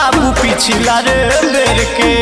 बाबू पिछला रे बेर के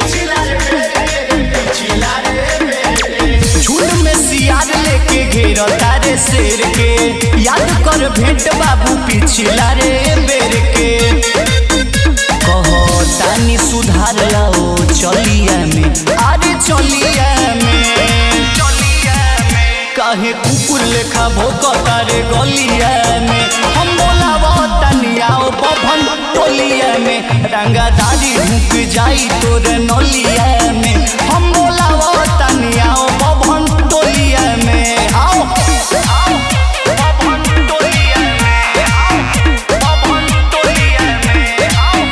झुंड में सियार लेके घेर तारे शेर के याद कर भेंट बाबू पिछला रे बेर के कहो तानी सुधार लाओ चलिया में अरे चलिया में काहे कुकुर लेखा भोकता रे गलिया में हम बोलावा तनिया ओ बभन टोलिया में रंगादारी ढुक जाई तोर नलिया में हम बोलावा तनिया ओ बभन टोलिया में आओ आओ बभन टोलिया में आओ बभन टोलिया में आओ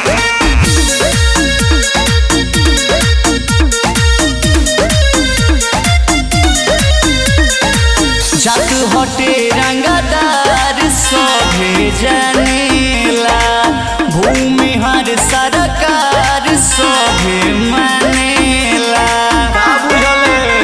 जात हटे रंगदार सभे जनेला भूमि हर सरकार सभे मानेला बाबू जले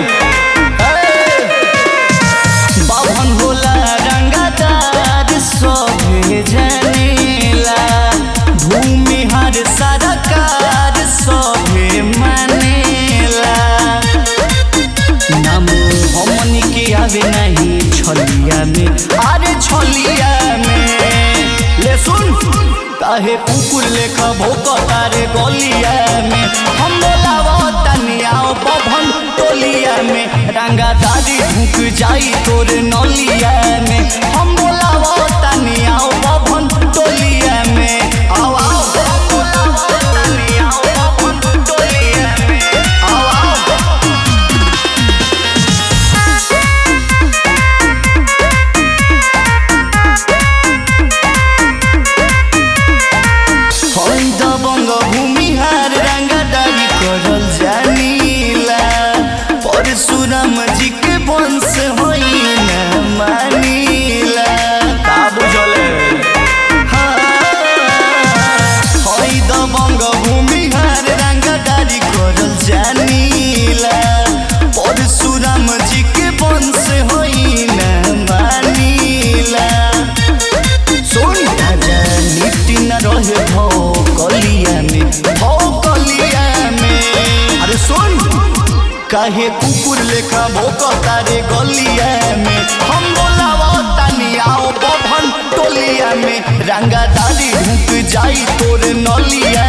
बाभन होला रंगदार सभे जनेला भूमि हर सरकार सभे मानेला नाम हमनी के आवे नहीं छलिया में अरे छलिया में ले सुन काहे कुकुर लेखा भोकता रे गलिया में हम बोलावा तनिया बभन टोलिया में रंगादारी ढुक जाई तोर नलिया में हम बोलावा तनिया बभन टोलिया में आओ आओ हम बोलावा तनिया बभन टोलिया में आओ आओ हम दबंग भूमिहार रंगदारी करल जानीला परशुराम जी के वंश होई न मानीला का बुझले हई दबंग भूमिहार रंगदारी करल जानीला परशुराम जी के वंश होई न मानीला सुन राजा नीति न रहे भौ कलिया में भौ कलिया में अरे सुन काहे कुकुर लेखा भोकता रे गलिया में हम बोलावा तनिया बभन टोलिया में रंगादारी ढुक जाई तोर नलिया